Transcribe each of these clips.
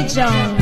Jones.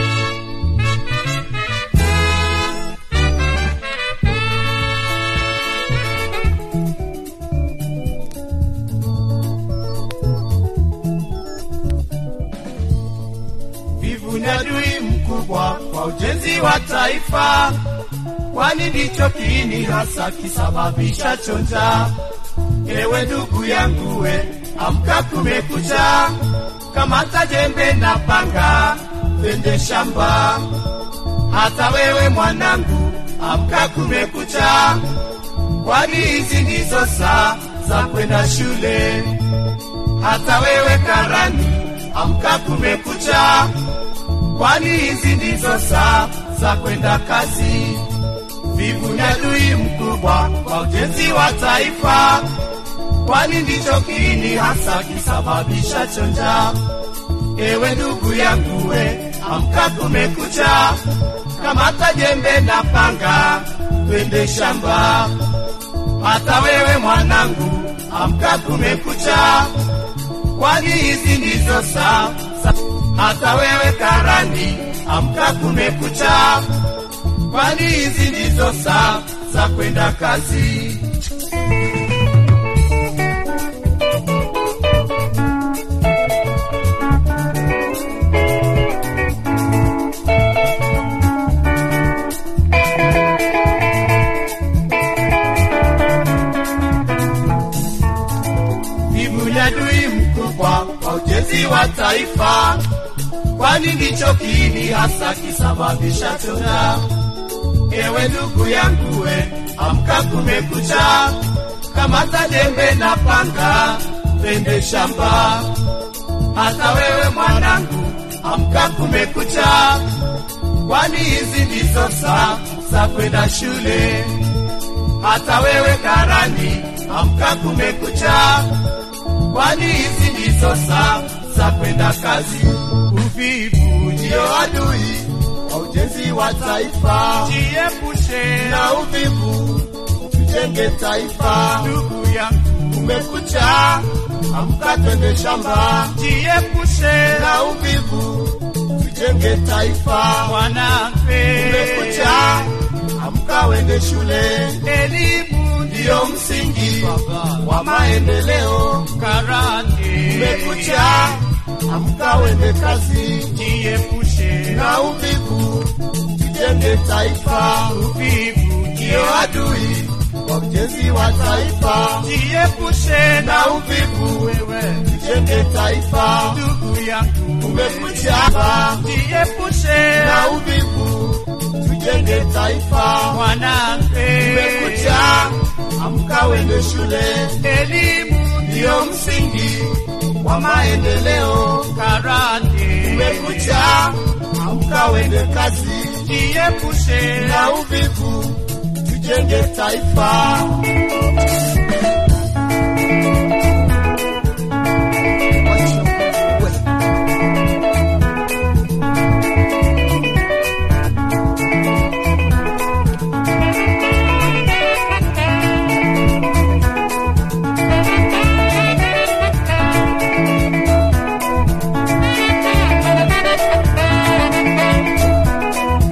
Wivu ni adui mkubwa kwa ujenzi wa taifa, kwani ndicho kiini hasa kisababisha chonja. Ewe ndugu yangu, we amka, kumekucha, kamata jembe na panga, twende shamba. Hata wewe mwanangu, amka, kumekucha, kwani hizi ndizo saa za kwenda shule. Hata wewe karani, amka, kumekucha, kwani hizi ndizo saa za kwenda kazi. Vivu ni adui mkubwa kwa ujenzi wa taifa, kwani ndicho kiini hasa kisababisha chonja. Ewe ndugu yangu, we amka, kumekucha, kamata jembe na panga, twende shamba. Hata wewe mwanangu, amka, kumekucha, kwani hizi ndizo saa sa- hata wewe karani, amka, kumekucha, kwani hizi ndizo saa za kwenda kazi. Vivu ni adui mkubwa kwa ujenzi wa taifa, kwani ndicho kiini hasa kisababisha chonja. Ewe ndugu yangu, we amka, kumekucha, kamata jembe na panga, twende shamba. Hata wewe mwanangu, amka, kumekucha, kwani hizi ndizo saa za kwenda shule. Hata wewe karani, amka, kumekucha, kwani hizi ndizo saa za kwenda kazi. Uvivu ndio adui wa ujenzi wa taifa, jiepushe na uvivu, tujenge taifa. Ndugu yangu, kumekucha, amka, twende shamba, jiepushe na uvivu, tujenge taifa. Mwanamke, kumekucha, amka, wende shule, elimu ndiyo msingi wa maendeleo. Karate, kumekucha, amka, wende kazi, jiepushe na uvivu, tujenge taifa. Uvivu ndiyo adui wa ujenzi wa taifa, jiepushe na uvivu, wewe tujenge taifa. Ndugu yangu, kumekucha, jiepushe na uvivu, tujenge taifa. Mwanamke, kumekucha, amka, wende shule, elimu ndiyo msingi wa maendeleo. Karate, kumekucha, amka, wende kazi, jiepushe na uvivu, tujenge taifa.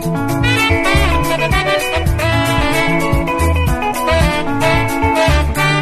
Thank you.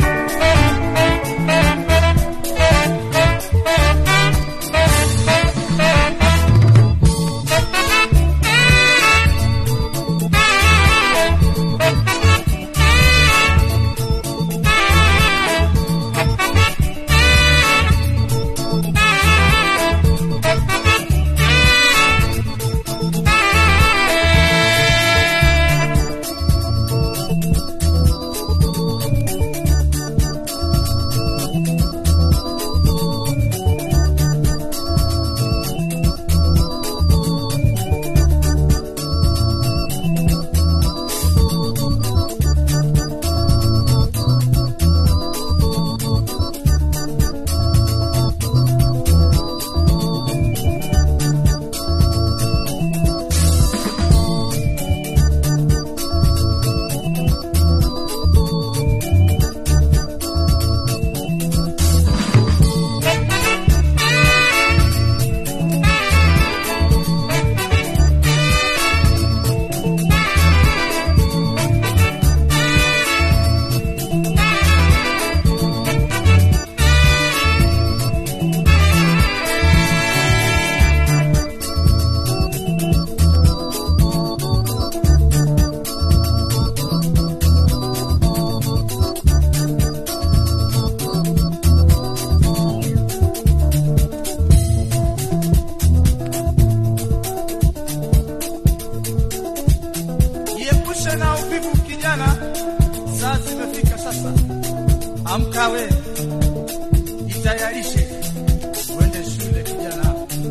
Amka we, jitayarishe uende shule kijana.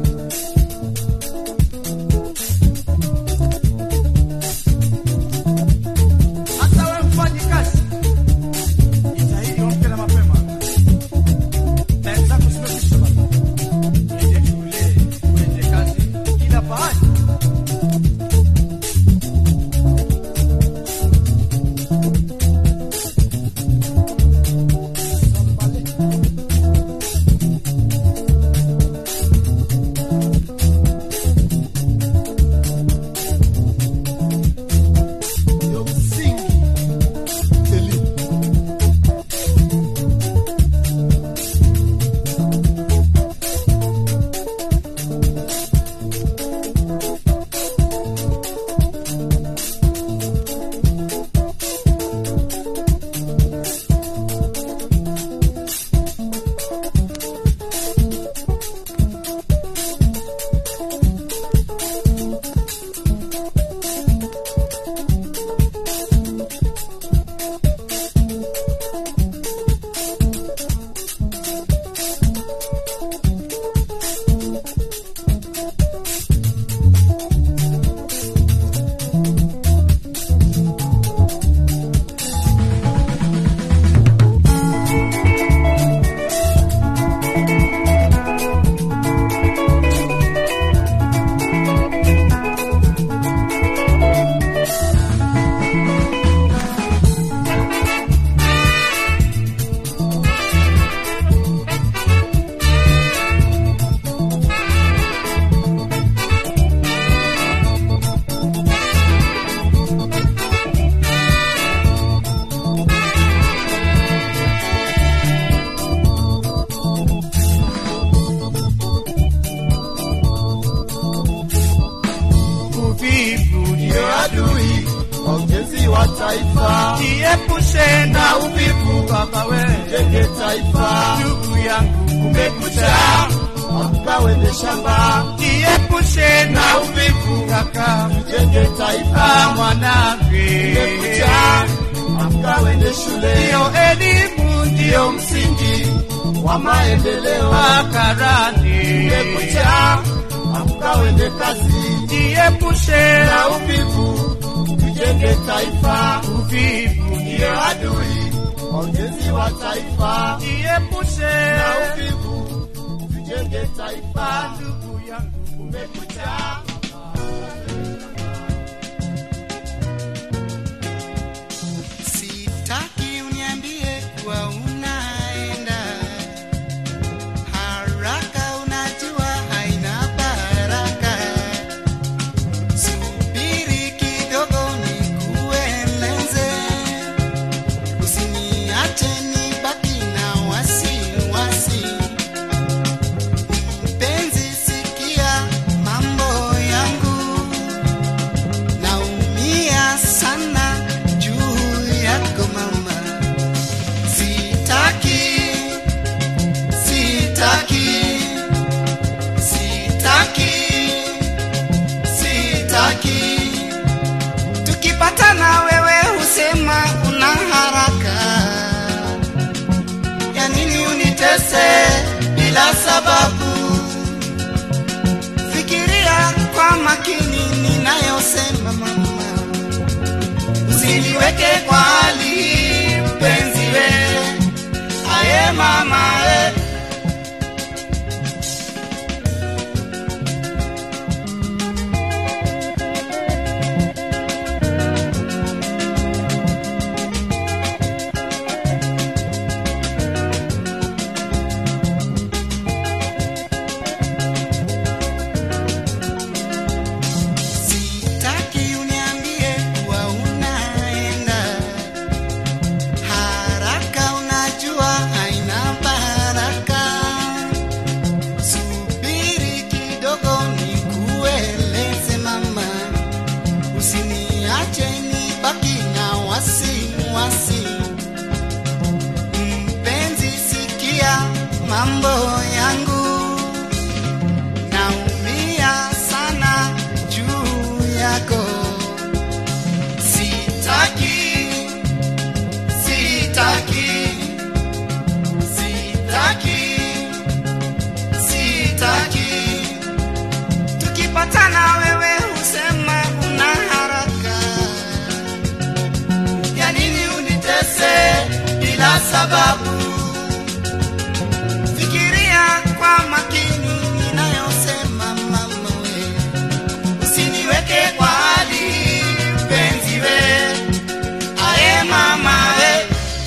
Hata we mfanyi kazi, jitahidi uamke na mapema. Time zako zimekwisha baba. Uende shule, uende kazi, kila pahali. ndio msingi elimu. Uvivu Ndio adui wa ujenzi wa taifa, jiepushe na na uvivu baba we, jenge taifa. ndugu yangu, Kumekucha, amka wende shamba, jiepushe na na uvivu kaka jenge taifa. mwanangu, Kumekucha, amka wende shule, ndiyo elimu, ndio ndiyo msingi wa maendeleo. makarani, Kumekucha, amka wende kazi, jiepushe na uvivu tujenge taifa. uvivu, Ndio adui wa ujenzi wa taifa, jiepushe na uvivu tujenge taifa. ndugu yangu, Kumekucha, Sitaki uniambie kuwa unaenda haraka, unajua haina baraka. Subiri kidogo nikueleze, usiniache nibaki na wasiwasi. Mpenzi, sikia mambo yangu naumia sana juu yako mama, sitaki, sitaki, sitaki, sitaki. Tukipatana wewe husema una haraka, ya nini unitese bila sababu? Fikiria kwa makini ninayosema mama, usiniweke kwa hali mpenzi we, aye mama we. Sitaki uniambie kuwa unaenda haraka, unajua haina baraka. sitaki. Tukipatana wewe husema una haraka, ya nini unitese bila sababu? Fikiria kwa makini ninayosema mama we, usiniweke kwa hali mpenzi we, aye mama we.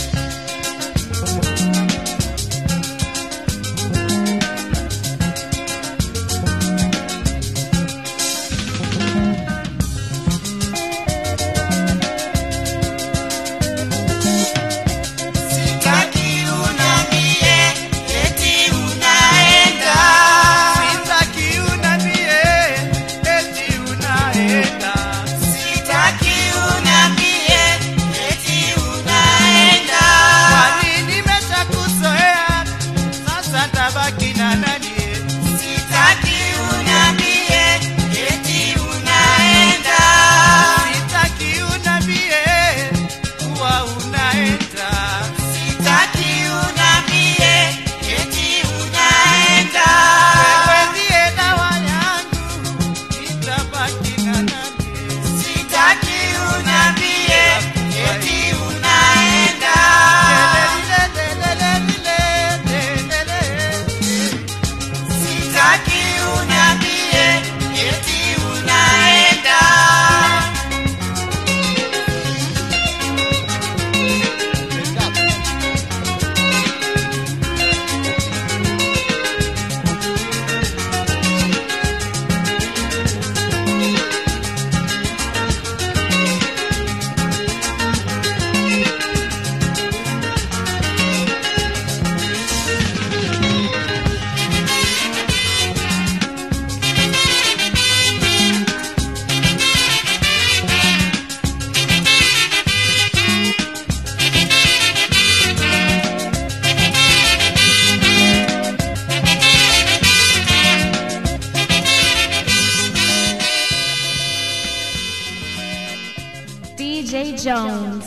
Sitaki unambie eti unaenda. Sitaki unambie eti unaenda. Sitaki unambie eti unaenda. Kwani nimeshakuzoea, sasa tabaki na nani? Sitaki unambie eti unaenda. Sitaki unambie kuwa unaenda. Sitaki unambie eti unaenda. Wewe ndiye dawa yangu, nitabaki na nani? Sitaki unambie eti unaenda. Sitaki unambie eti unaenda. DJ Jones.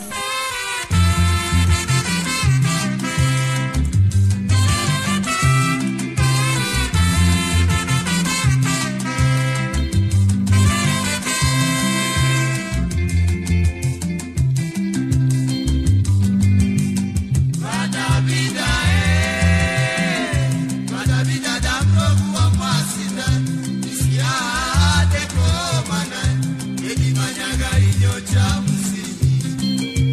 Manyaga inyo cha msini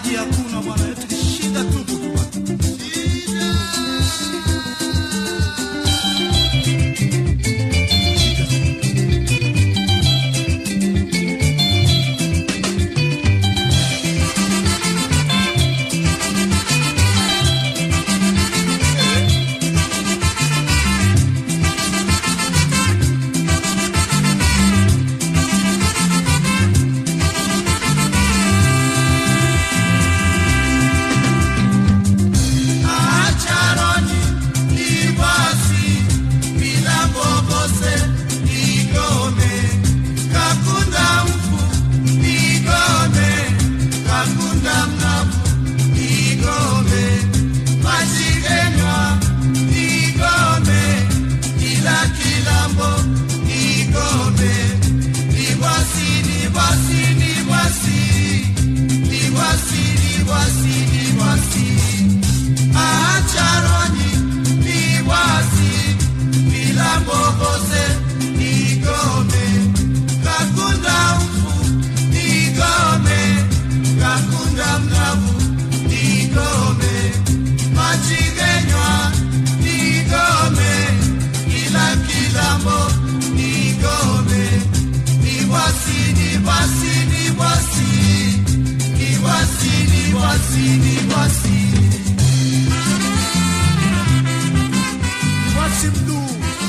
maji hakuna bwana, eti ni shida tupu tu bwana. Acharoni libasi milambo bose igome kakunda mfu igome kakunda mnavu igome majigenywa igome kila kilambo igome libwasi libwasi libwasi libwasi libwasi libwasi acharoni liwasi vilambobose igome kakunda mfu igome kakunda mnavu igome machigenywa igome kila kilambo igome liwasi liwasi liwasi liwasi liwasi liwasi Wasi mduu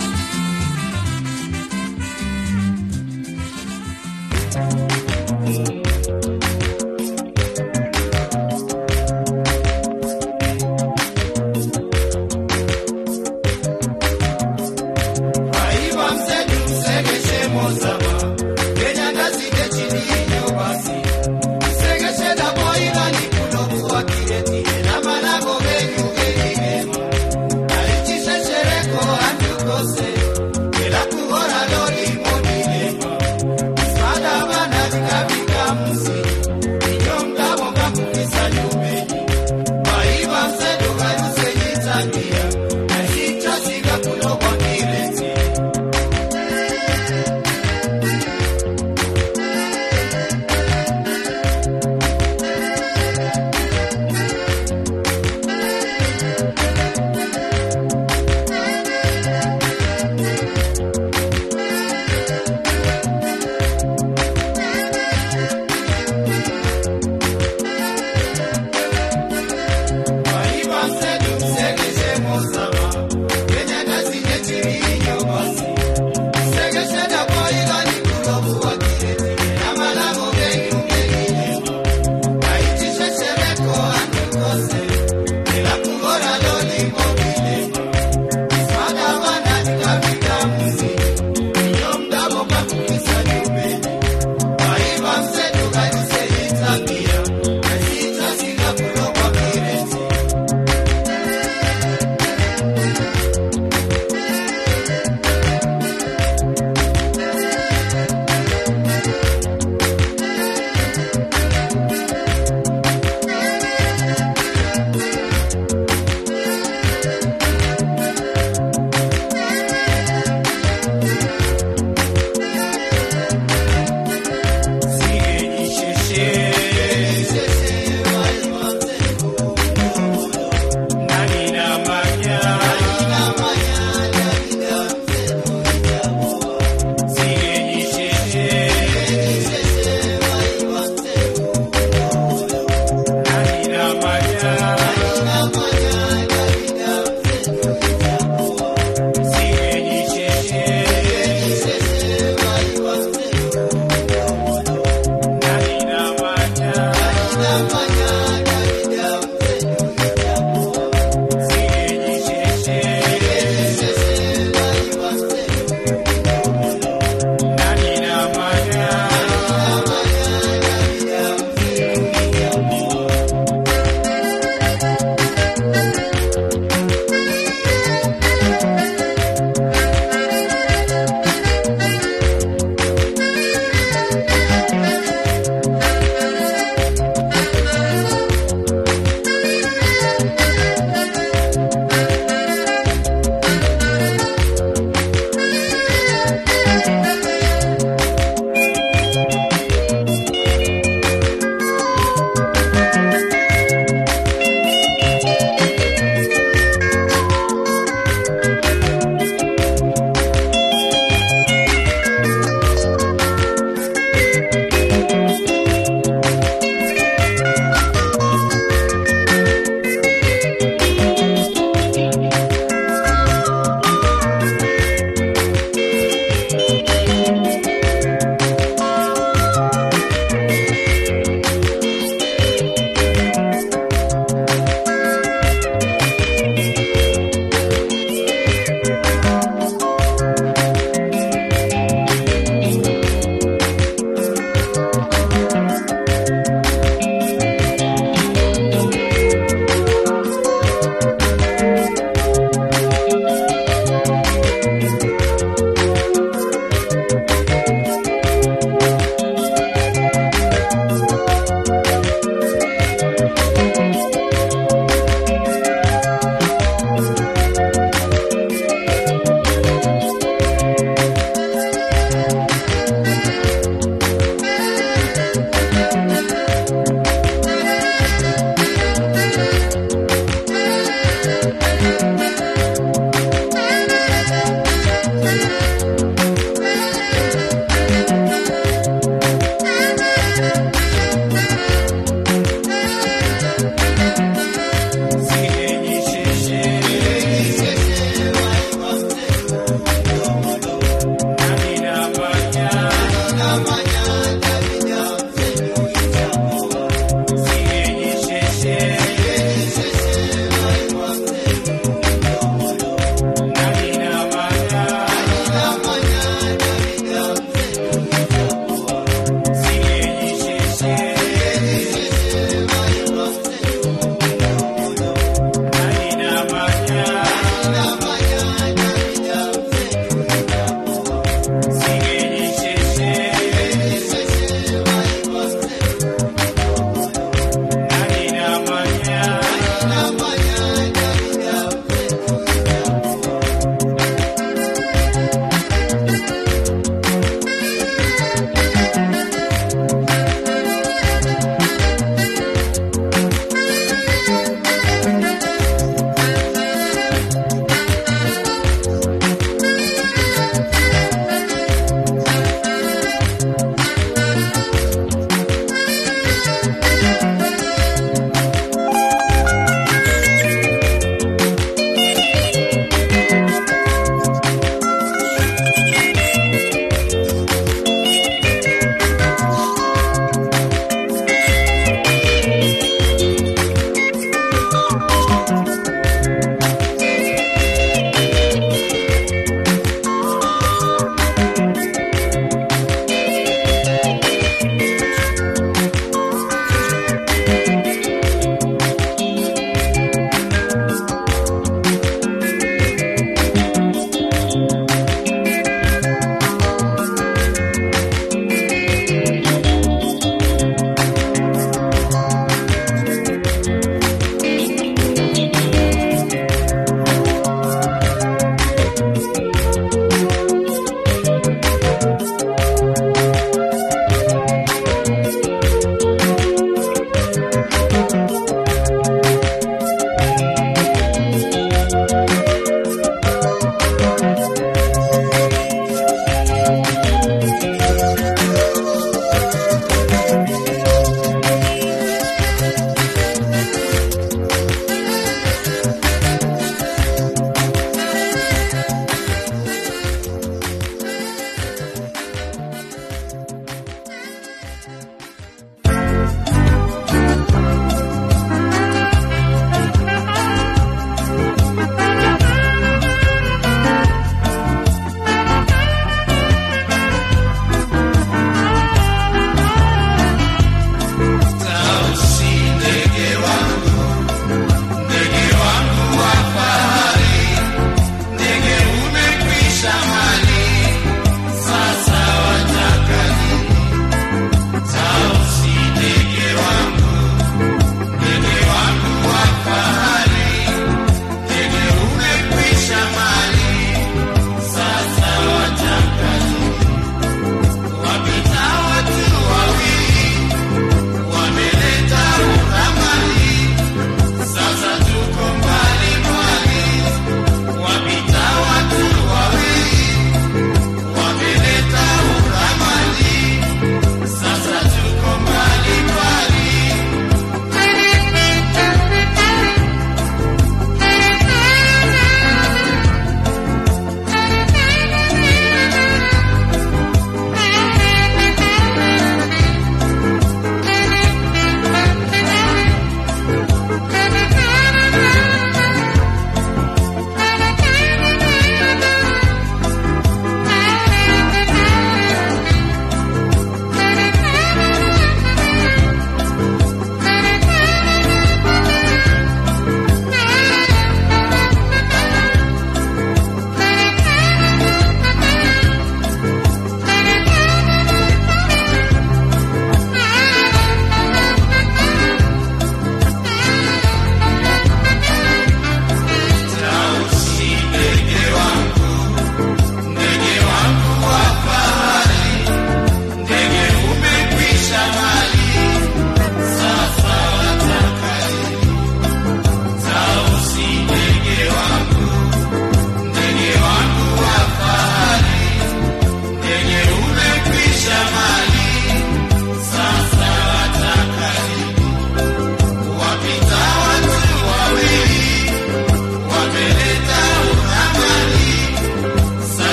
Aiwa mzee msegeshe mozama Kenya ngazige chini iyo basi Msegeshe na boila ni kunofu wa kireti Na manago genyu genigema Alichishe shereko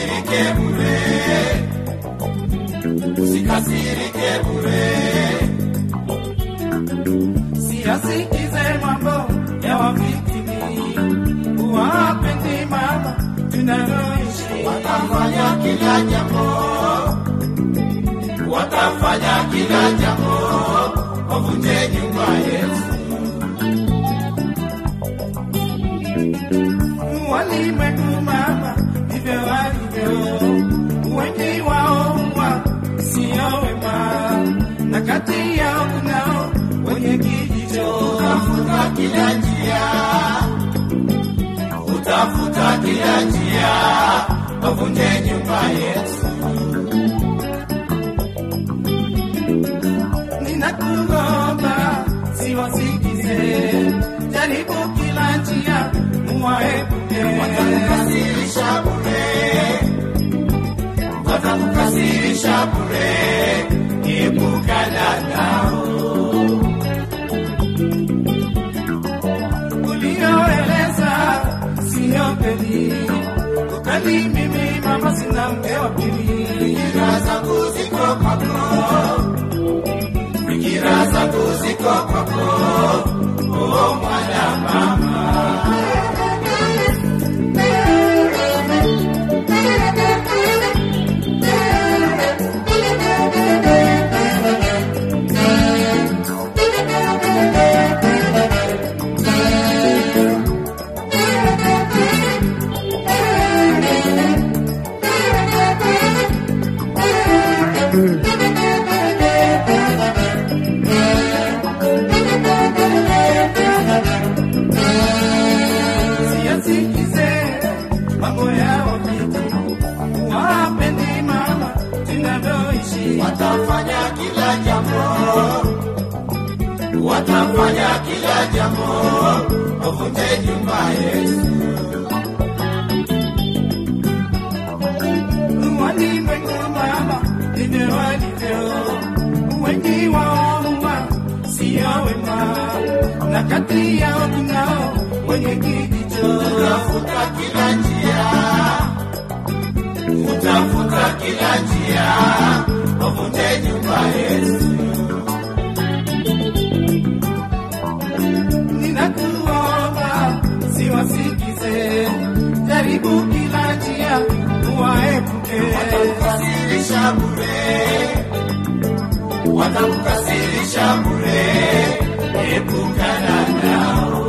usikasirike bure, usikasirike bure. Siyasikize mambo ya wafitini, wapendi mama tunaloishi. Watafanya kila jambo, watafanya kila jambo, wavunje nyumba yetu. Walimwengu mama ndivyo walivyo, wengi wao wa sio wema, na kati yao kunao wenye kijicho. Utafuta kila njia, utafuta kila njia, wavunje nyumba yetu. Ninakuomba siwasikize, jaribu kila njia muwaepuke. Watakukasirisha bure, watakukasirisha bure, epukana nao. ulioeleza sio kweli, ukali mimi mama sina mke wa pili. Fikira zangu ziko kwako, fikira zangu ziko kwako, oh mwana mama. Siyasikize mambo yao vitu, wapendi mama tunavyoishi. Watafanya kila jambo, watafanya kila jambo, wavunje nyumba yetu. Walimwengu mama ndivyo walivyo, wengi wao huwa sio wema, na kati yao kunao wenye kijicho. Utafuta kila njia, utafuta kila njia, wavunje nyumba yetu. Ninakuomba siwasikize, jaribu kila njia uwaepuke. Watakukasirisha bure, watakukasirisha bure, epukana nao.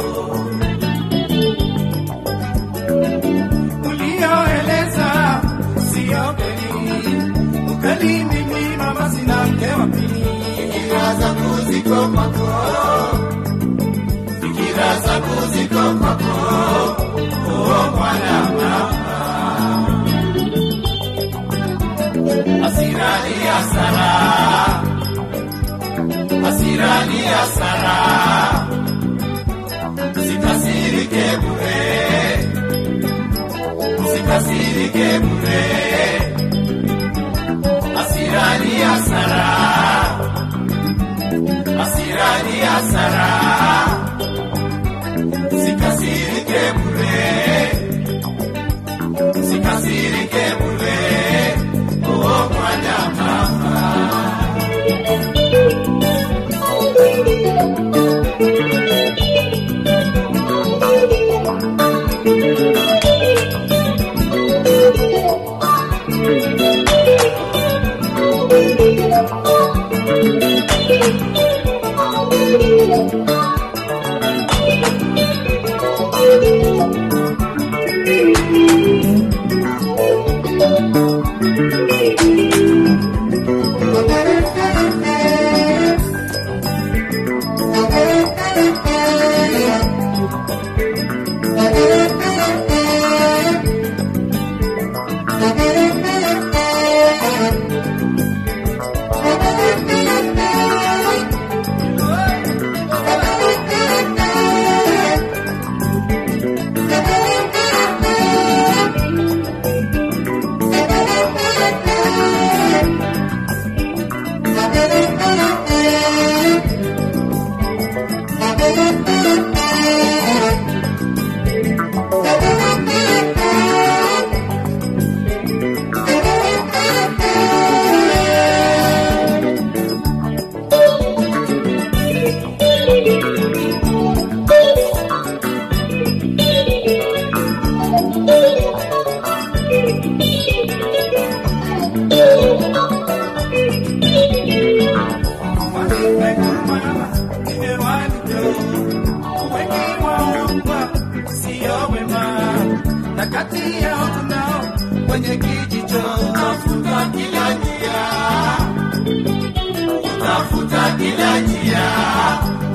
Ulioeleza sio kweli, ukali mimi mama sina mke wa pili. Fikira zangu ziko kwako, fikira zangu ziko kwako, oh mwana mama. Hasira ni hasara, hasira ni hasara, usikasirike bure, usikasirike bure. Hasira ni hasara, hasira ni hasara, usikasirike bure, usikasirike bure, oh mwana mama. Thank you.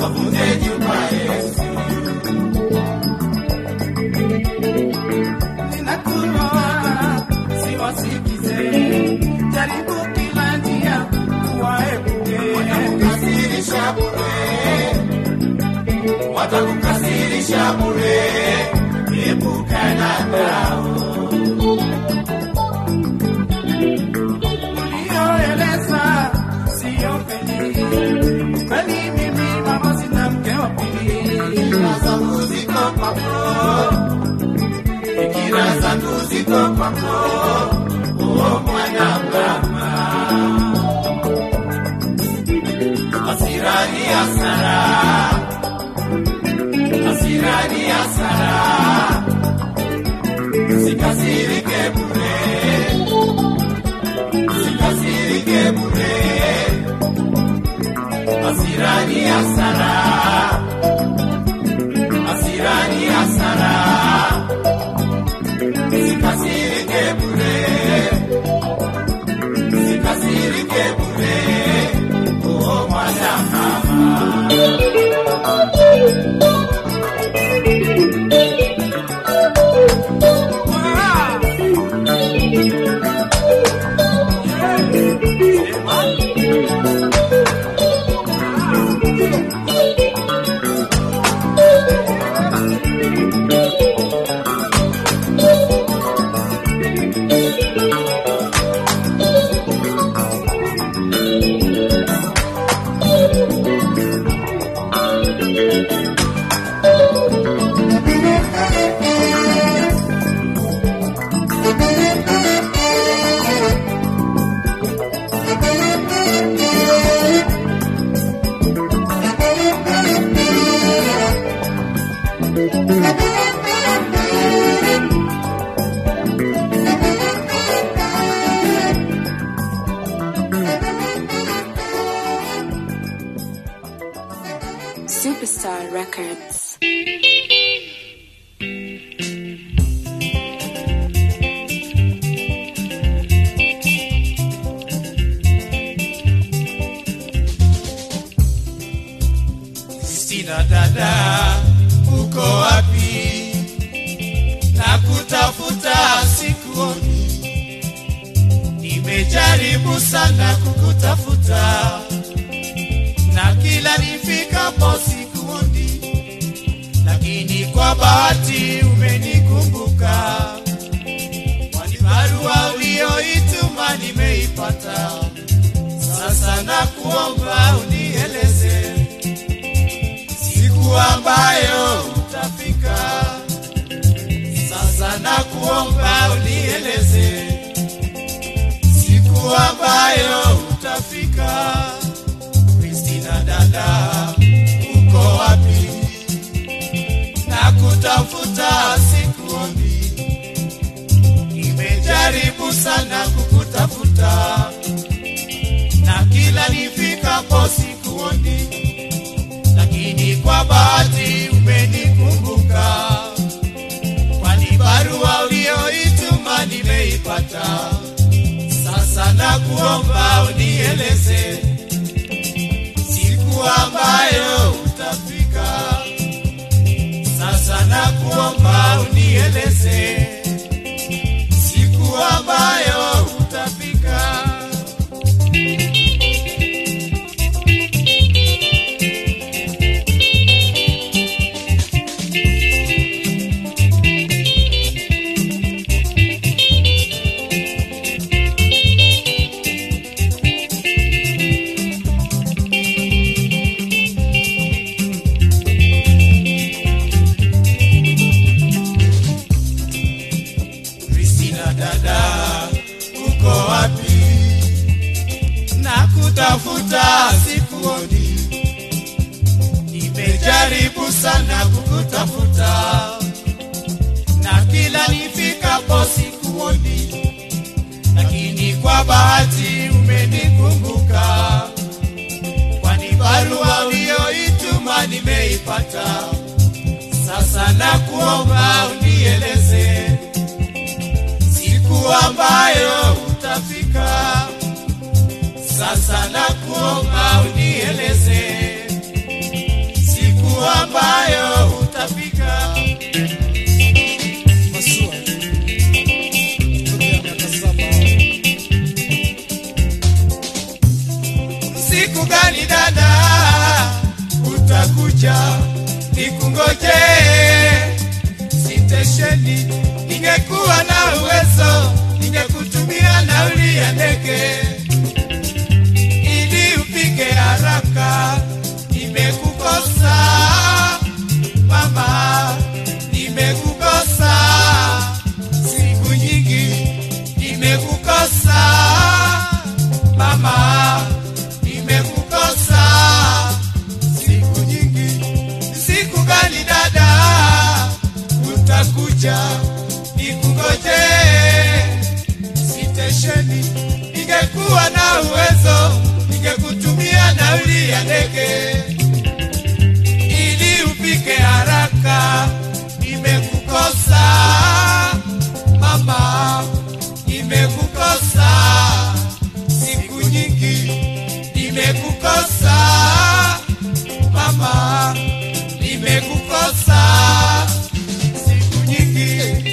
wavunje nyumba Yesu. Ninakuomba siwasikize, jaribu kila njia waepuke. Watakukasirisha bure, watakukasirisha bure, epukana nao. Ulioeleza sio kweli, kweli mimi mama sina mke wa pili. Fikira zangu ziko kwako, fikira zangu ziko kwako, o mwana mama. Hasira ni hasara, hasira ni hasara, usikasirike bure, usikasirike bure, hasira ni hasara hasira ni hasara, usikasirike bure, usikasirike bure, oh mwana mama. Superstar Records. Sina dada, uko wapi? Na kutafuta sikuoni, nimejaribu sana kukutafuta, na kila nifikapo sikuoni, lakini kwa bahati umenikumbuka, kwani barua uliyoituma nimeipata. Sasa nakuomba unieleze siku ambayo utafika. Sasa nakuomba unieleze siku ambayo utafika. Kristina dada, uko wapi? Nakutafuta sikuoni, nimejaribu sana kukutafuta, na kila nifikapo sikuoni lakini kwa bahati umenikumbuka, kwani barua uliyoituma nimeipata. Sasa nakuomba unieleze siku ambayo utafika. Sasa nakuomba unieleze siku ambayo utafika. Kristina dada, uko wapi? Nakutafuta sikuoni, nimejaribu sana kukutafuta, na kila nifikapo sikuoni, lakini kwa bahati umenikumbuka, kwani barua uliyoituma nimeipata. Sasa nakuomba unieleze siku ambayo utafika. Sasa nakuomba unieleze utakuja nikungoje sitesheni. Ningekuwa na uwezo, ningekutumia nauli ya ndege ili ufike haraka. Nimekukosa mama, nimekukosa siku nyingi, nimekukosa mama, nimekukosa siku nyingi. Siku gani dada utakuja nikungoje sitesheni? Ningekuwa na uwezo, ningekutumia nauli ya ndege ili ufike haraka. Nimekukosa mama, nimekukosa siku nyingi, nimekukosa mama, nimekukosa siku nyingi.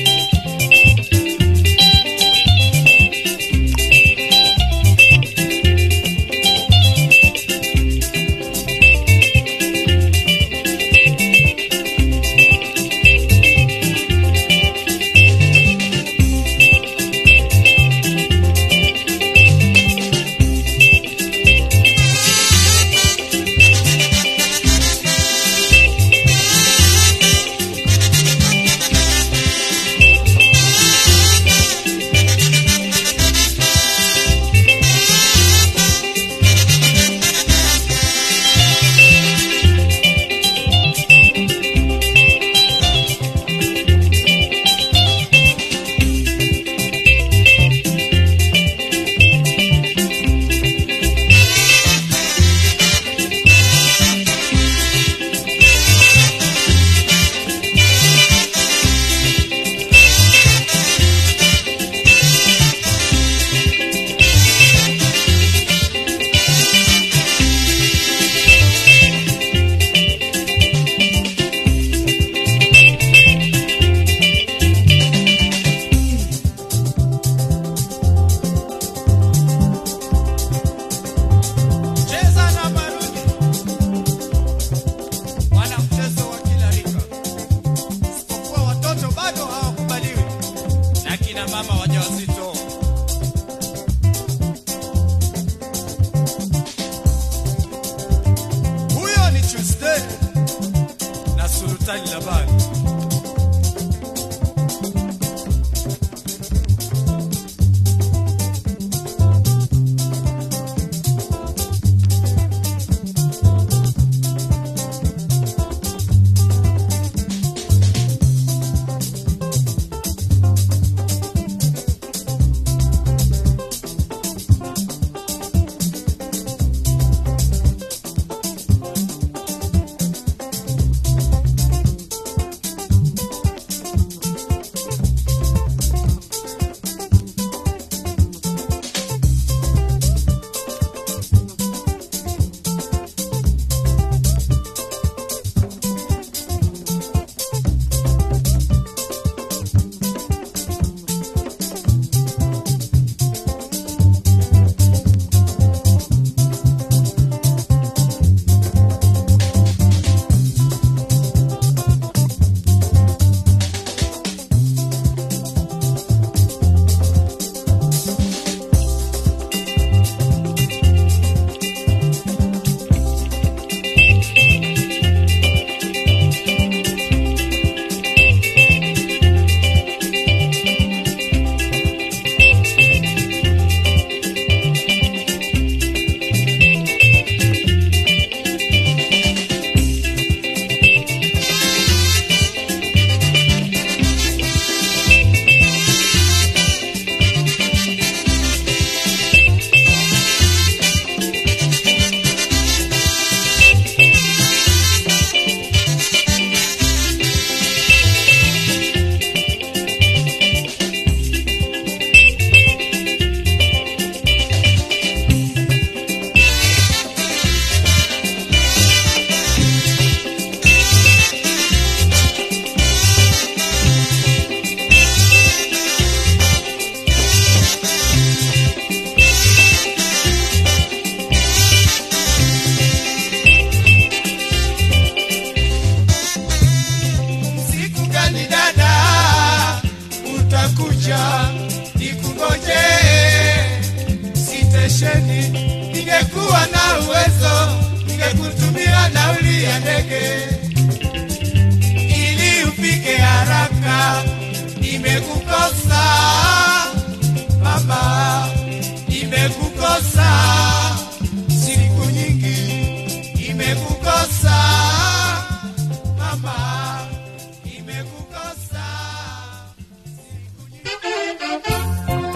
nauli ya ndege ili ufike haraka. Nimekukosa baba, nimekukosa siku nyingi, nimekukosa mama, nimekukosa siku nyingi.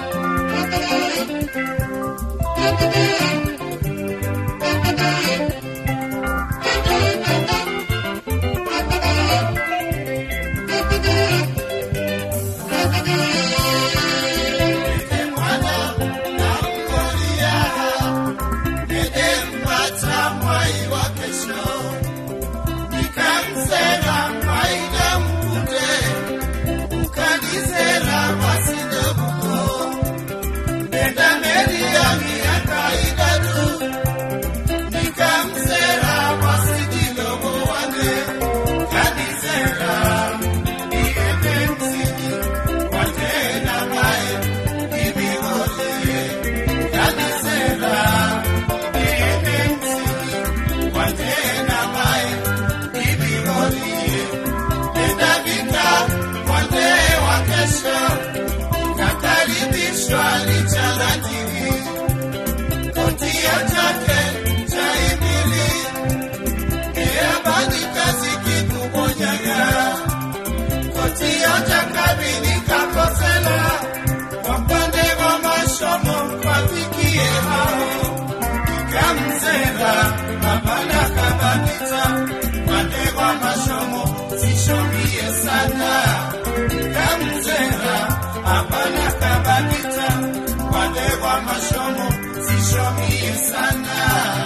Kakaribishwa licha la dini, kotia chake cha ibili, eabani kazi kikumonyaga, kotia cha kabini kakosela, wapande wa mashomo wafikie hao, ikamzera mabana kabaniza, pande wa mashomo sishomie sana kamzera hapana kabakita wale wa mashomo sishomie sana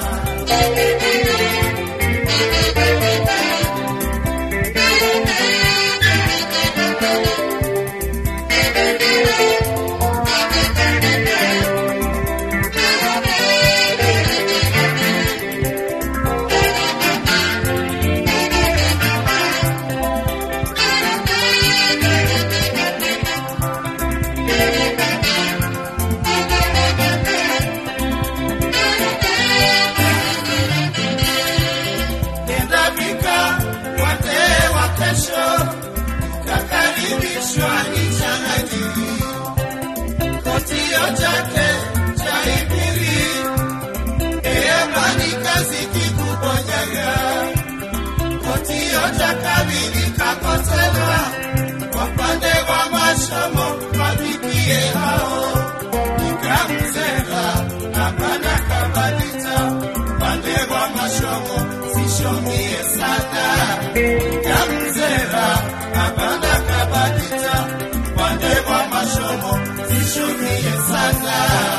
Tendavika wazee wa kesho, kakaribishwa ichanajiri kotio chake cha ibiri, eabani kazi kikuponyaga kotio cha kabili kakosela, wapande wa mashomo wafikie hao nikamzera hapana kabadita pande wa mashomo sishomie sana nikamzera hapana kabadita pande wa mashomo sishomie sana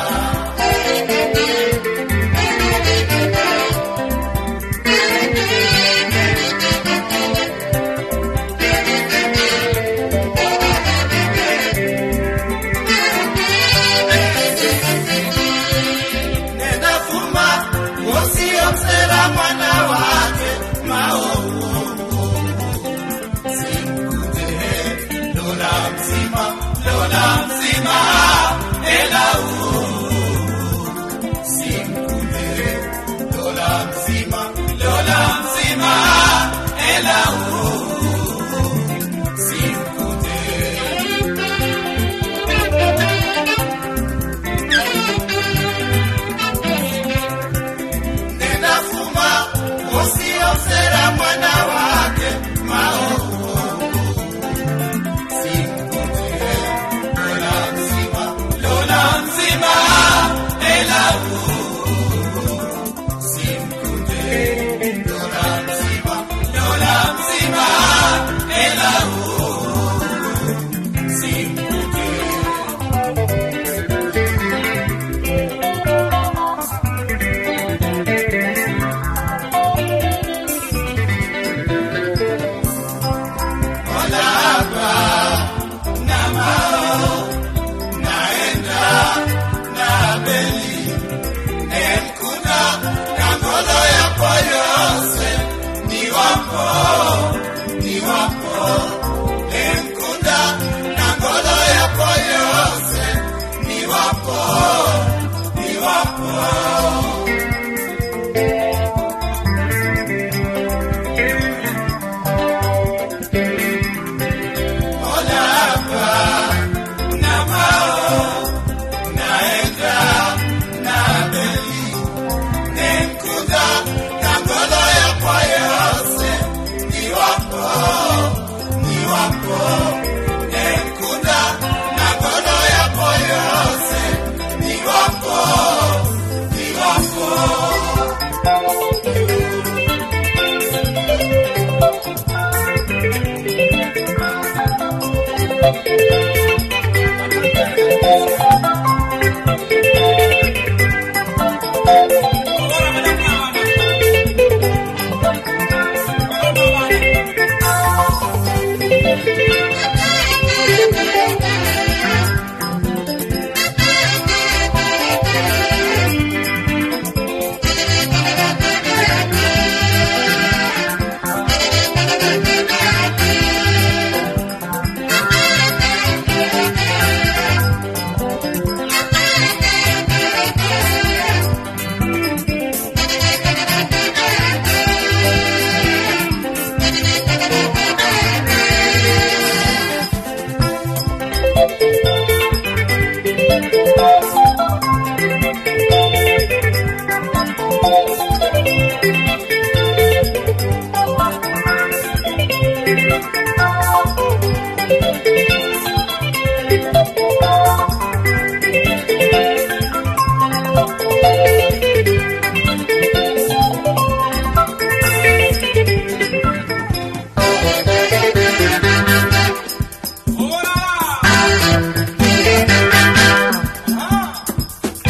nenda fuma usiomsera mwana wake maovu simkute lola mzima lola mzima ela simkute lola mzima lola mzima ela simkute ninafuma usiosera mwana wake maovu simkute lola mzima lola mzima elau simkute lola mzima lola mzima elau simkute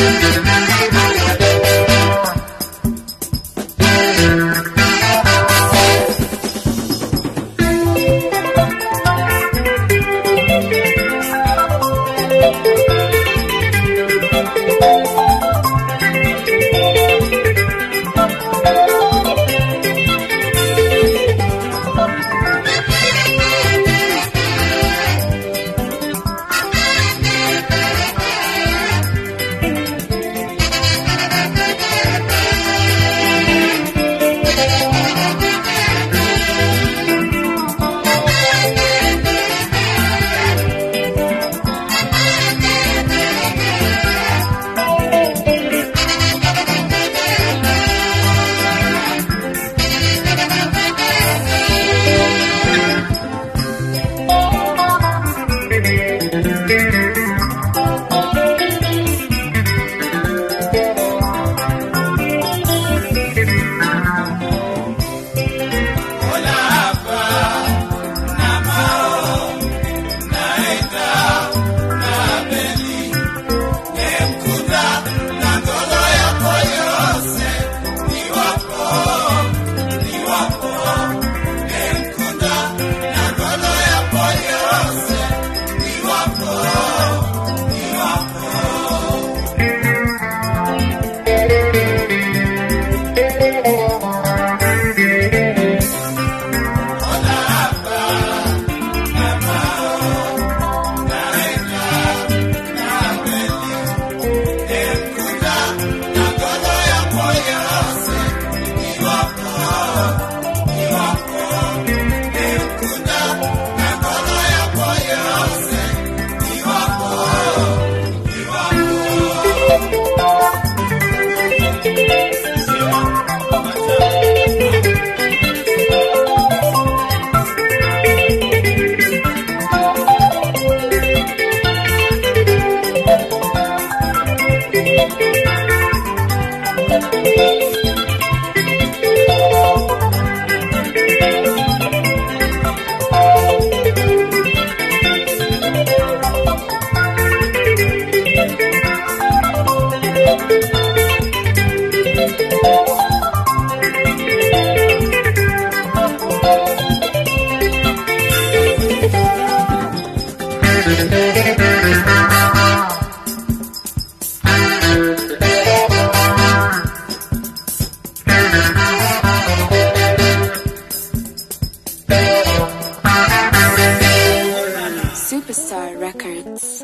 Superstar Records.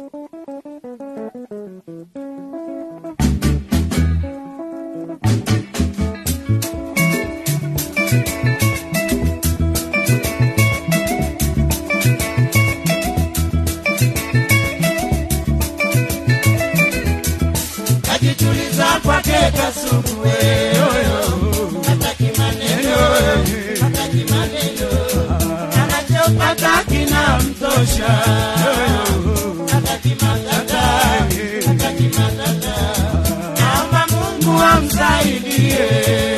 Najituliza kwake kasuku hataki maneno, hataki maneno, anachopata kinamtosha, hataki matata, hataki matata, naomba Mungu amsaidie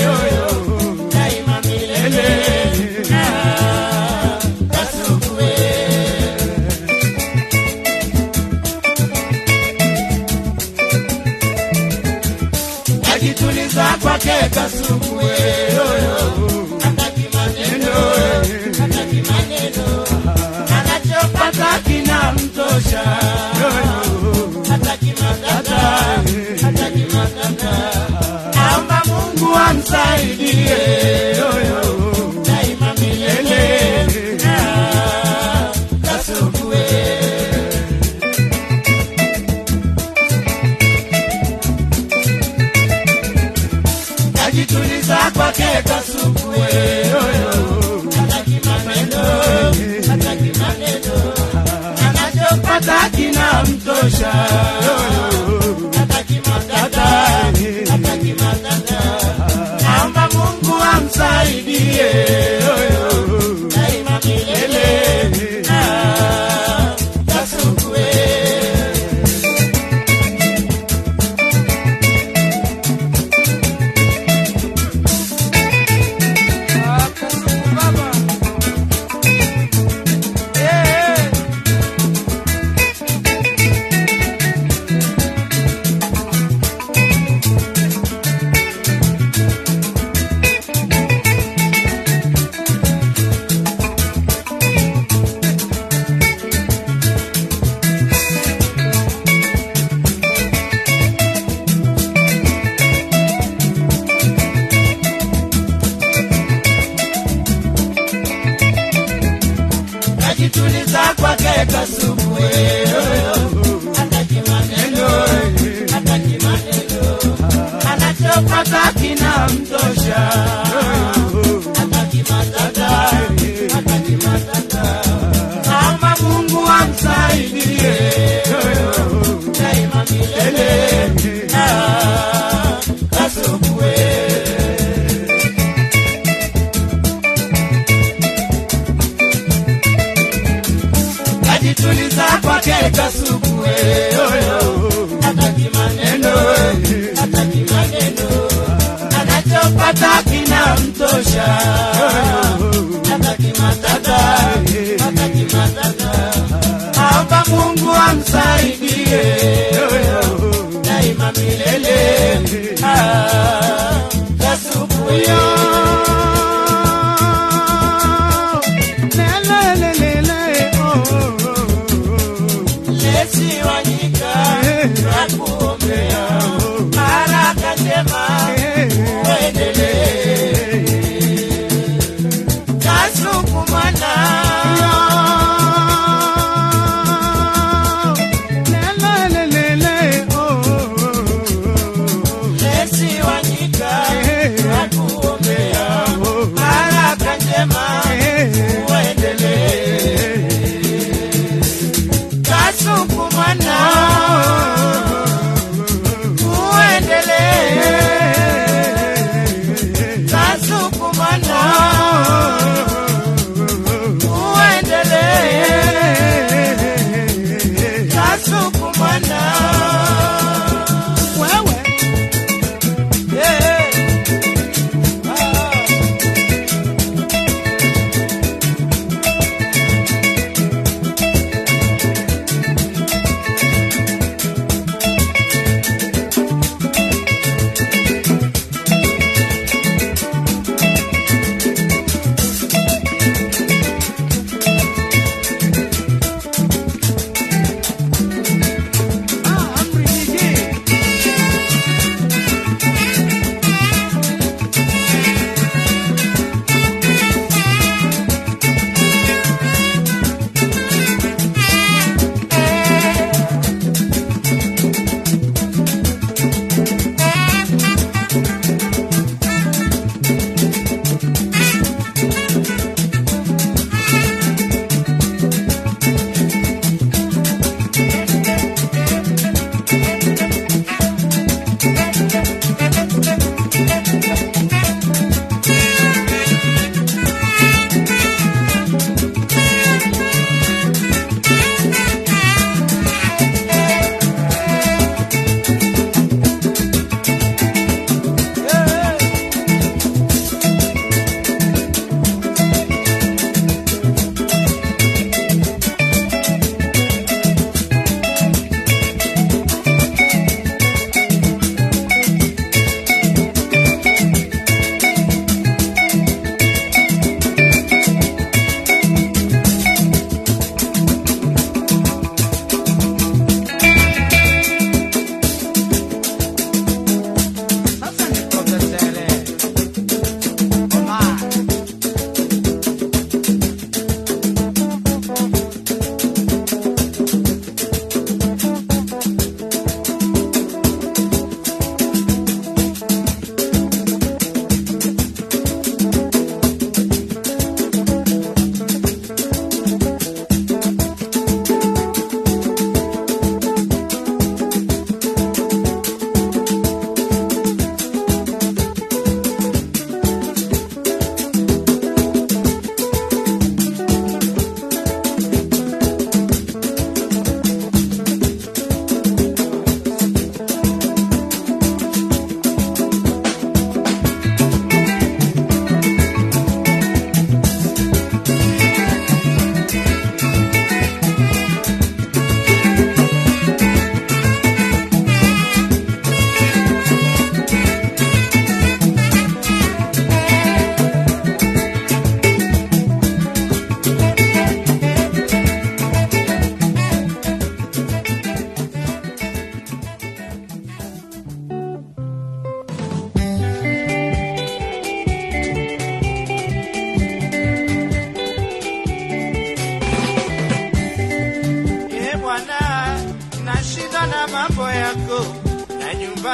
daima milele. Ah, Kasuku najituliza kwake kasuku hataki maneno, hataki maneno, anachopata kinamtosha, hataki matata, hataki matata, naomba Mungu amsaidie daima milele. Ah, Kasuku najituliza kwake kasuku hataki maneno, hataki maneno, anachopata kinamtosha, hataki matata, hataki matata, naomba Mungu amsaidie daima milele. Ah, Kasuku anachopata kina mtosha hataki matata hataki matata naomba mungu amsaidie daima milele Ah, kasukue kajituliza kwake kasukue hataki maneno hataki maneno anachopata kina mtosha hataki matata hataki matata naomba mungu amsaidie daima milele Ah, kasukue Lesi wanyika nakuombea baraka njema uendelee kasukumana Lesi wanyika nakuombea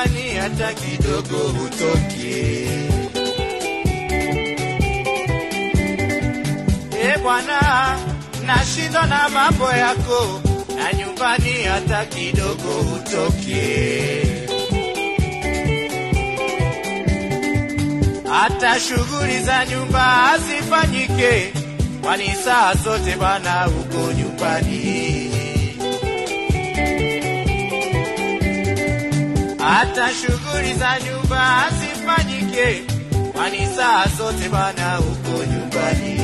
nyumbani hata kidogo hutoki. E Bwana, nashindwa na mambo yako, na nyumbani hata kidogo hutoki. hata shughuli za nyumba hazifanyike, kwani saa zote bana uko nyumbani. Hata shughuli za nyumba hazifanyike, kwani saa zote bana uko nyumbani.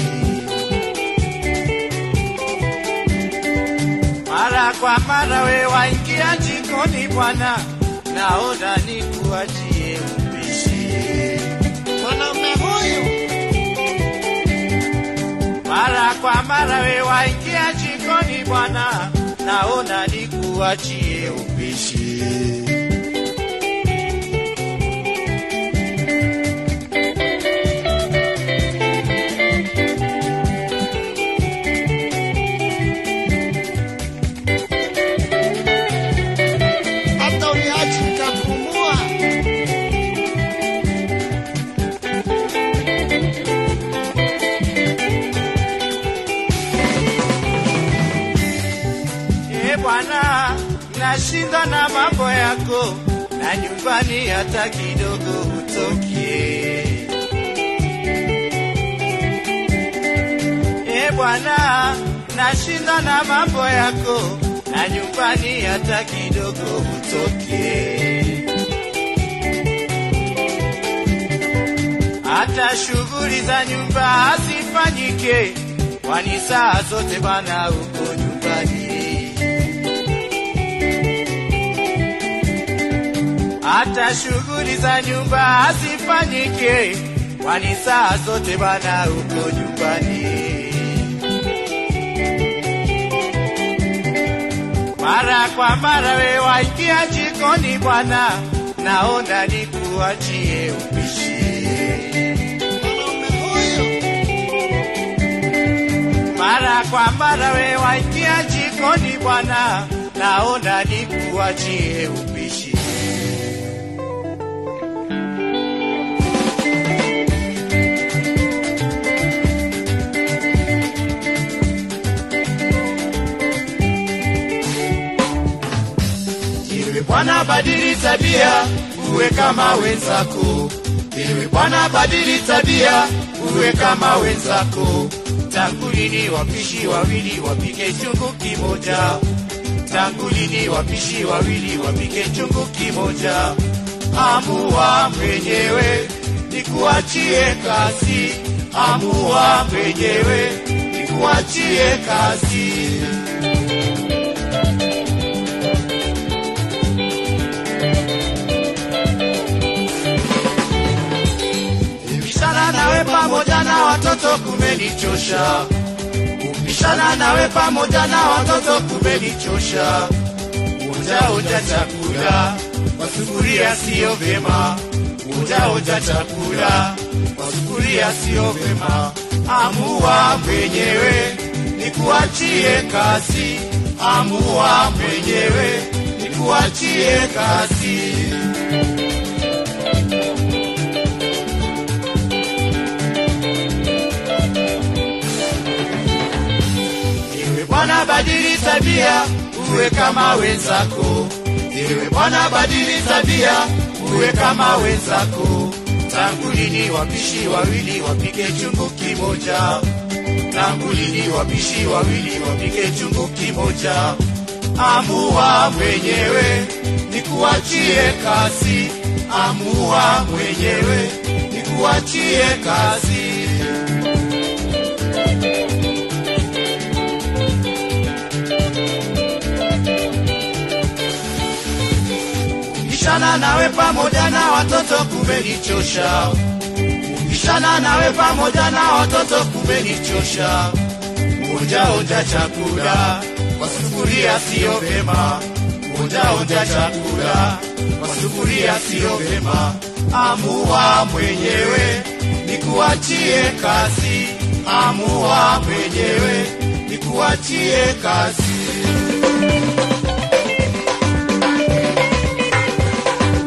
Mara kwa mara we waingia jikoni Bwana, naona nikuachie upishi Mwanaume huyu mara kwa mara we waingia jikoni Bwana, naona nikuachie upishi. hata uniachi nitapumua. E Bwana, nashinda na mambo yako, na nyumbani hata kidogo hutokie. E Bwana, nashinda na mambo yako, na nyumbani hata kidogo hutokie. hata shughuli za nyumba hazifanyike, kwani saa zote bana uko nyumbani. Hata shughuli za nyumba hazifanyike, kwani saa zote bana uko nyumbani. Mara kwa mara we waingia jikoni Bwana, naona nikuachie upishi. Mwanaume huyu Mara kwa mara we waingia jikoni Bwana, naona nikuachie upishi. Ewe Bwana, badili tabia, uwe kama wenzako. Ewe Bwana, badili tabia, uwe kama wenzako. Tangu lini wapishi wawili wapike chungu kimoja? Tangu lini wapishi wawili wapike chungu kimoja? Amua mwenyewe, nikuachie kazi. Amua mwenyewe, nikuachie kazi. Kubishana nawe pamoja na watoto kumenichosha. Kubishana nawe pamoja na watoto kumenichosha. Uja uja chakula kwa sufuria sio vyema. Uja uja chakula kwa sufuria sio vyema. Amua mwenyewe nikuachie kazi. Amua mwenyewe nikuachie kazi. Ewe Bwana badili tabia, uwe kama wenzako. Ewe Bwana badili tabia, uwe kama wenzako. Tangu lini wapishi wawili wapike chungu kimoja? Tangu lini wapishi wawili wapike chungu kimoja? Amua mwenyewe, nikuachie kazi. Amua mwenyewe, nikuachie kazi. Kubishana nawe pamoja na watoto kumenichosha. Kubishana nawe pamoja na watoto kumenichosha. Onja onja chakula kwa sufuria sio vyema. Onja onja chakula kwa sufuria sio vyema. Amua mwenyewe nikuachie kazi. Amua mwenyewe nikuachie kazi.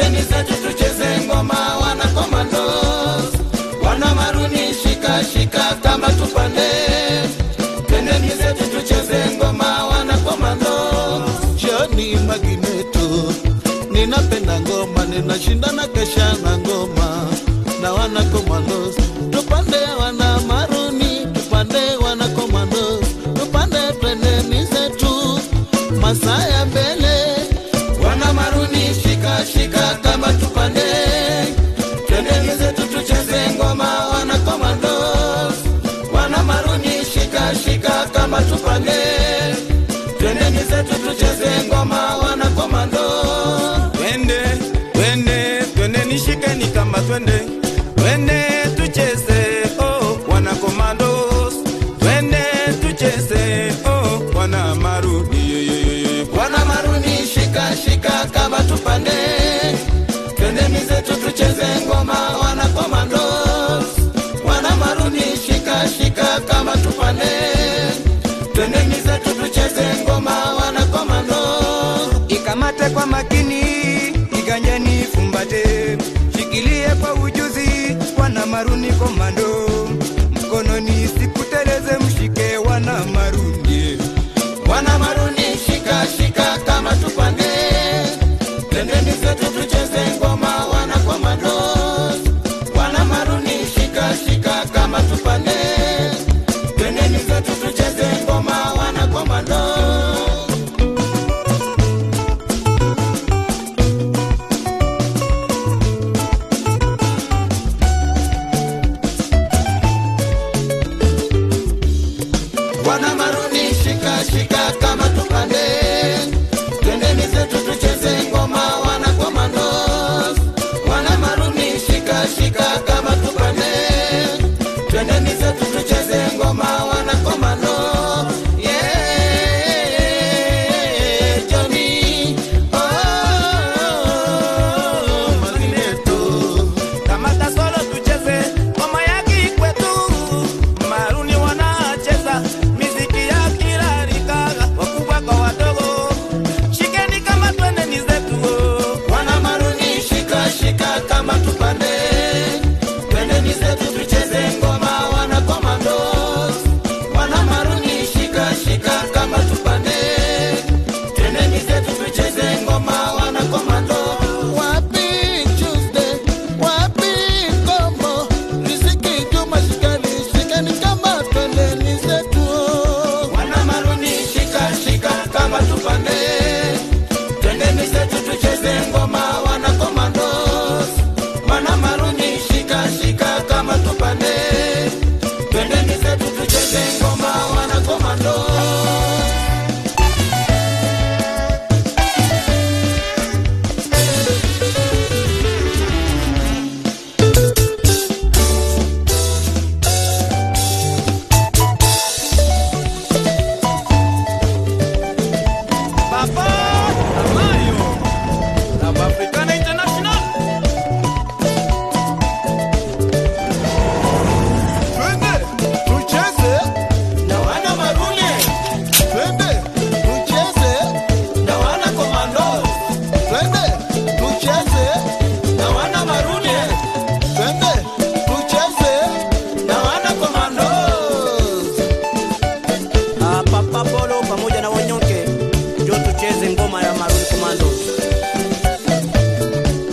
twendeni zetu tucheze ngoma wana komandos wana maruni shika shika kama tupande twendeni zetu tucheze ngoma wana komandos Johnny Magneto, ninapenda ngoma, ninashindana kesha na ngoma na wana commandos, tupande wana maruni, tupande wana commandos, tupande twendeni zetu masaa ya mbele wana maruni shika shika kama tupande twendeni zetu tucheze ngoma wana komandos wana maruni shika shika kama tupande twendeni zetu tucheze ngoma wana komandos twende twende twende nishikeni kama twende twende tucheze oh wana komandos twende tucheze oh wana marudi wana maruni shika shika kama tupande twendeni zetu tucheze ngoma wana komandos wana maruni shika shika kama tupande twendeni zetu tucheze ngoma wana komandos ikamate kwa makini, iganyeni fumbate, shikilie kwa ujuzi, wana maruni komando, mkononi sikuteleze, mshike wana maruni. wana maruni shika shika kama tupande twendeni zetu tucheze ngoma wana komandos wana maruni shika shika kama tupande twendeni zetu tucheze ngoma wana komandos wana maruni shika shika kama tupande twendeni zetu tucheze ngoma wana komandos wana maruni shika shika kama tupande twendeni zetu tucheze ngoma wana komando yeah, Johnny. Oh, Magneto, kamata solo tucheze ngoma ya kikwetu maruni wanacheza miziki ya kila rika wakubwa kwa wadogo shikeni kama twendeni zetu oh. wana maruni shika shika kama tupande twendeni zetu tucheze ngoma wana komandos wana maruni shika shika kama tupande twendeni zetu tucheze ngoma wana komando wapi Tuesday, wapi Kombo, riziki Juma shikani, shikani kama twendeni zetu wana maruni shika shika kama tupande twendeni zetu tucheze ngoma wana komandos wana maruni shika shika kama tupande twendeni zetu tucheze ngoma wana komandos Papa Amayo Club Africana International Twende tucheze, na wana maruni twende tucheze, na wana komandos twende tucheze, na wana maruni twende tucheze. na wana komandos Ah, Papa Polo pamoja na Wanyonke, ndio tucheze ngoma ya Maroon Commandos.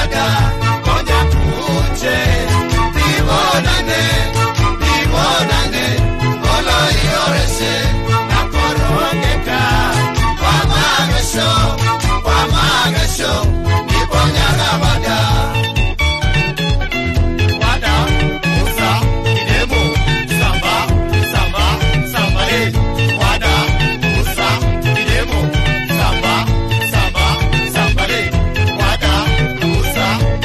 wada ngoja tuje nibonane nibonane olo iorese nakorongeka kwa magesho kwa magesho nibonyaga wada wada musa kidemo samba samba samba eh wada musa kidemo samba samba samba eh wada musa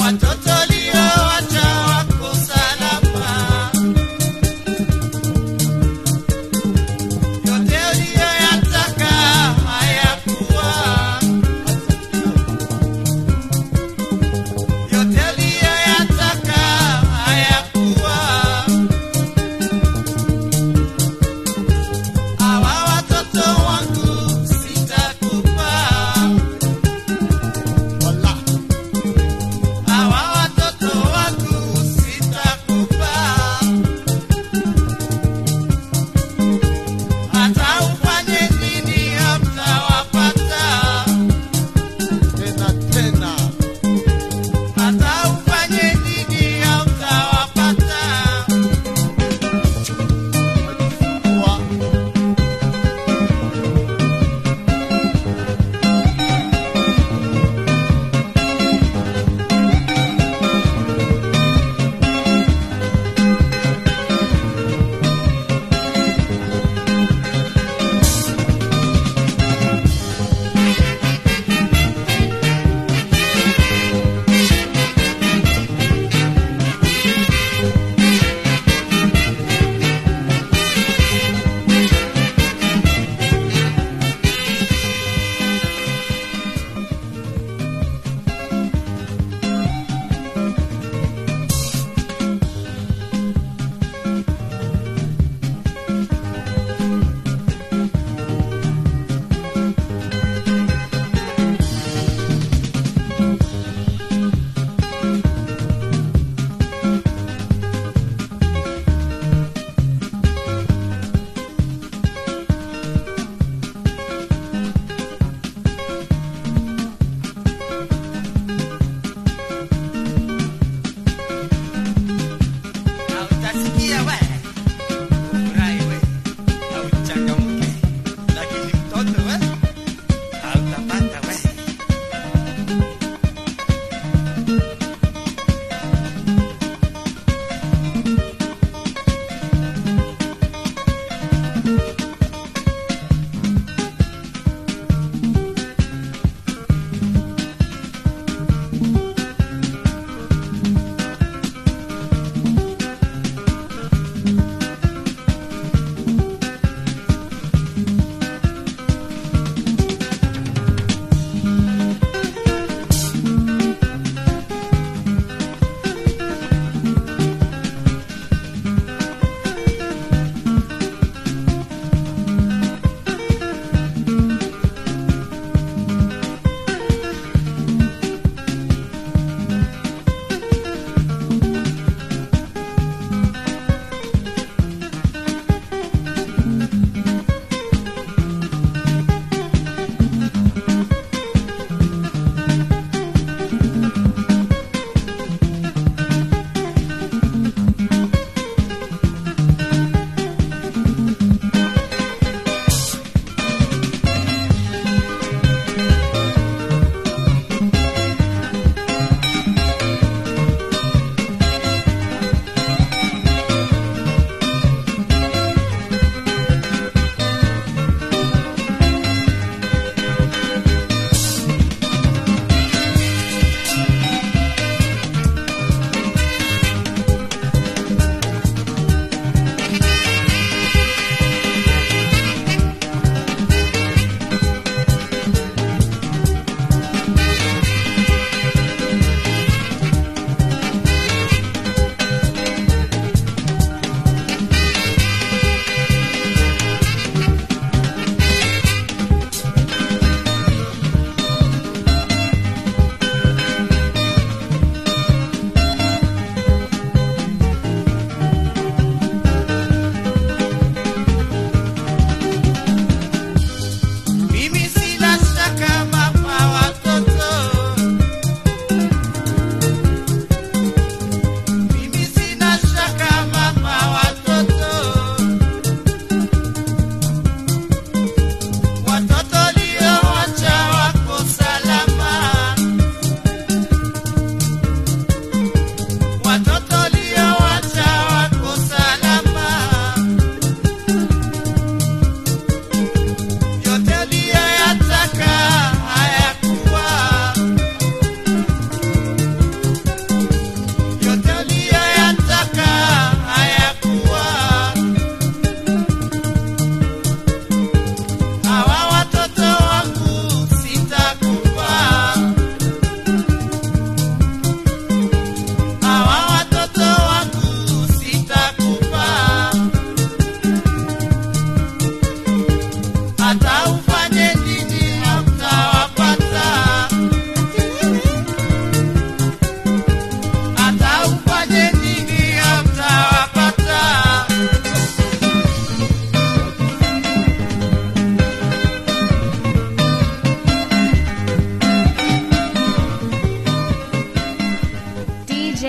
watoto uliowacha wako salama. Yote uliyoyataka hayakuwa, yote uliyoyataka hayakuwa. Hawa watoto wangu sitakupa, hawa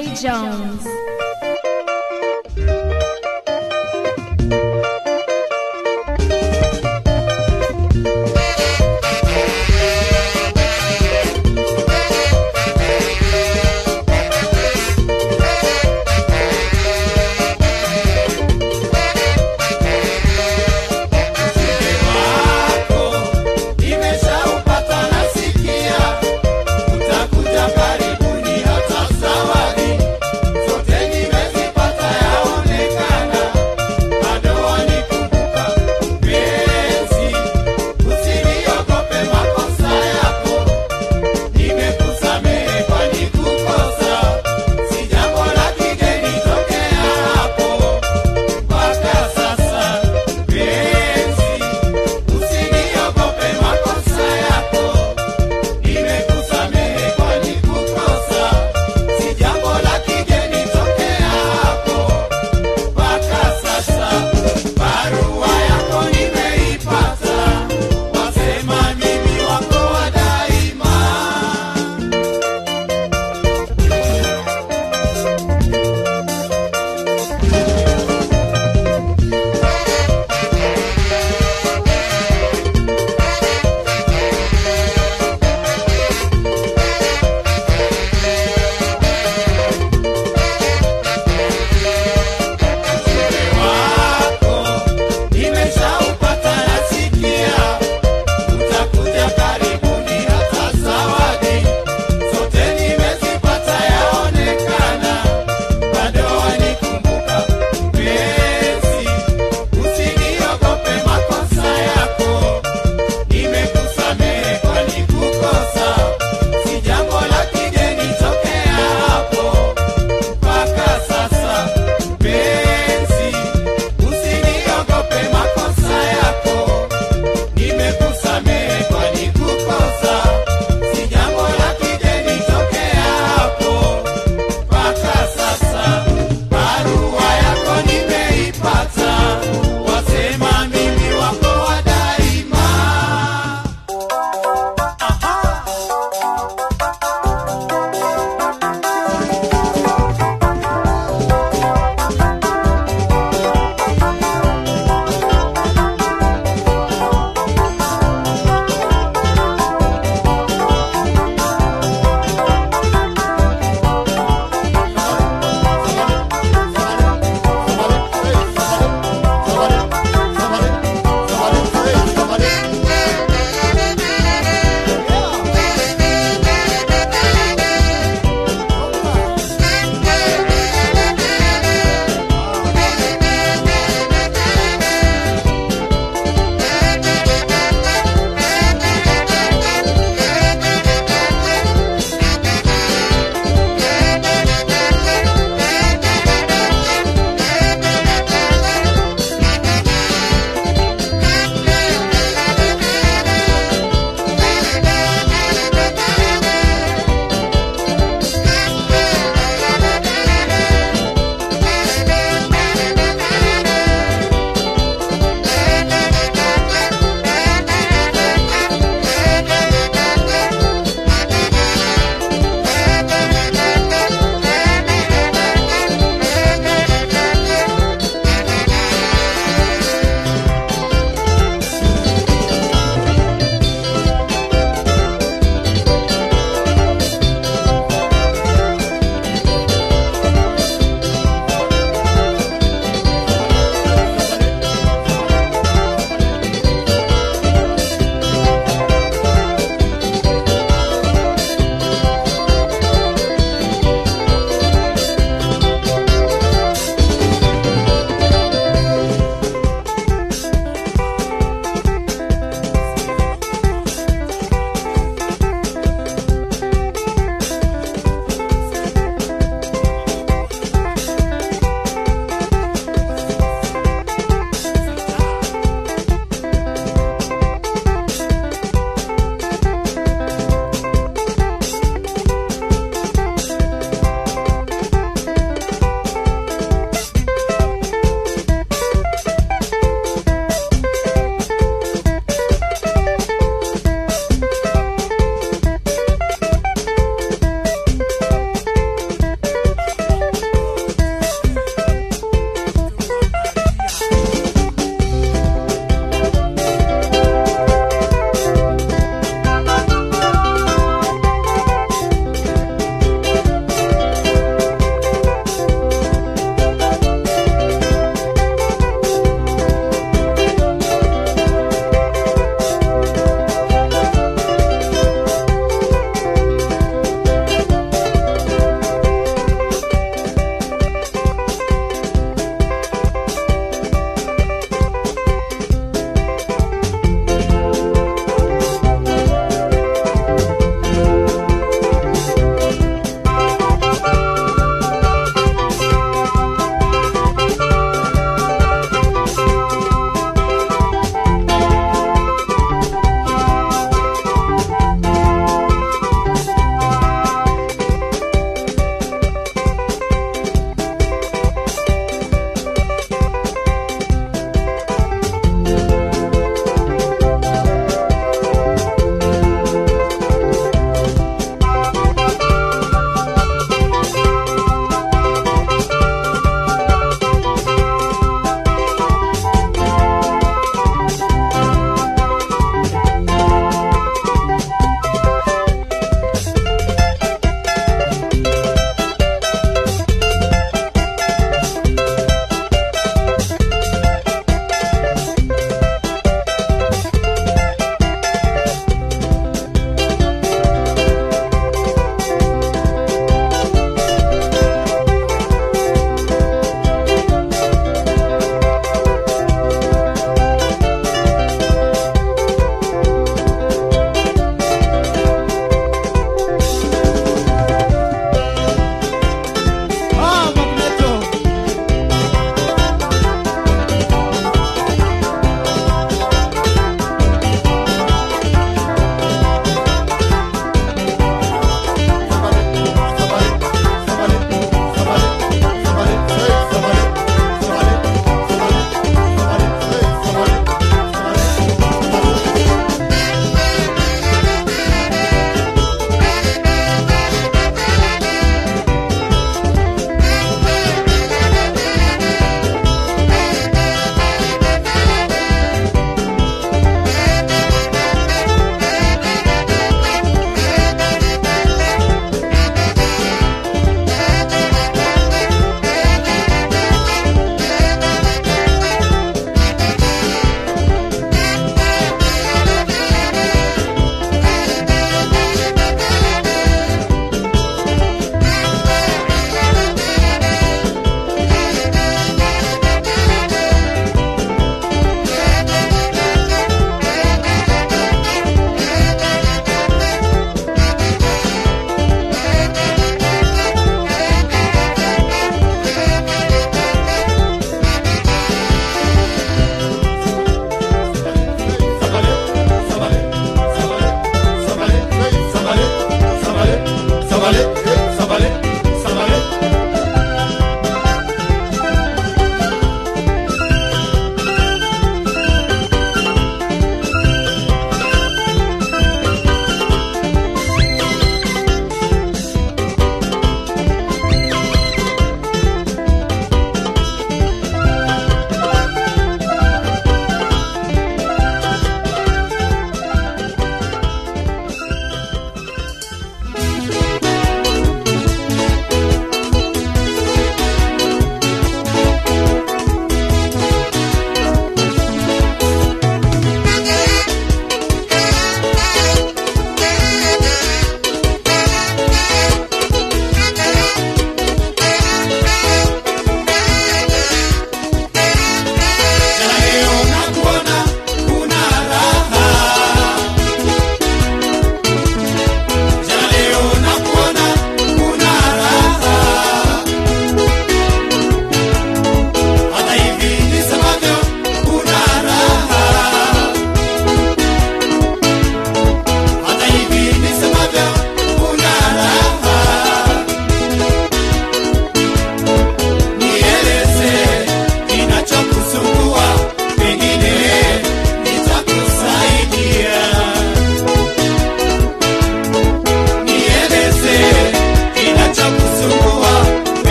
DJ Jones. wako nimeshaupata nasikia utakuja karibuni hata zawadi zote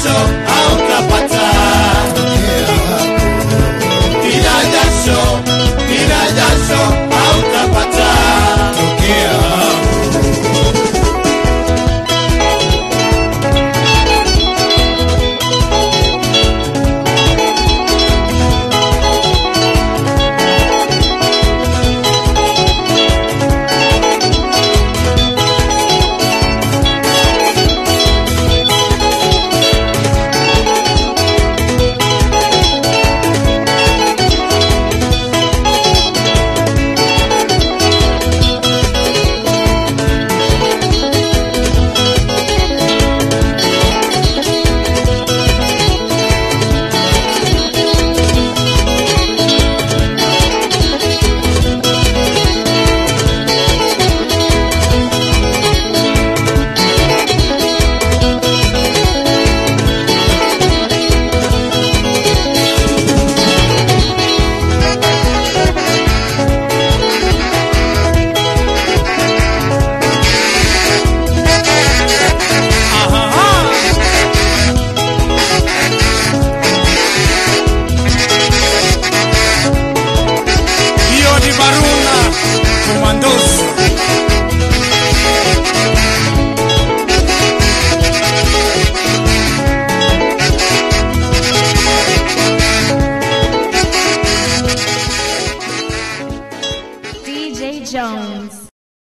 mwisho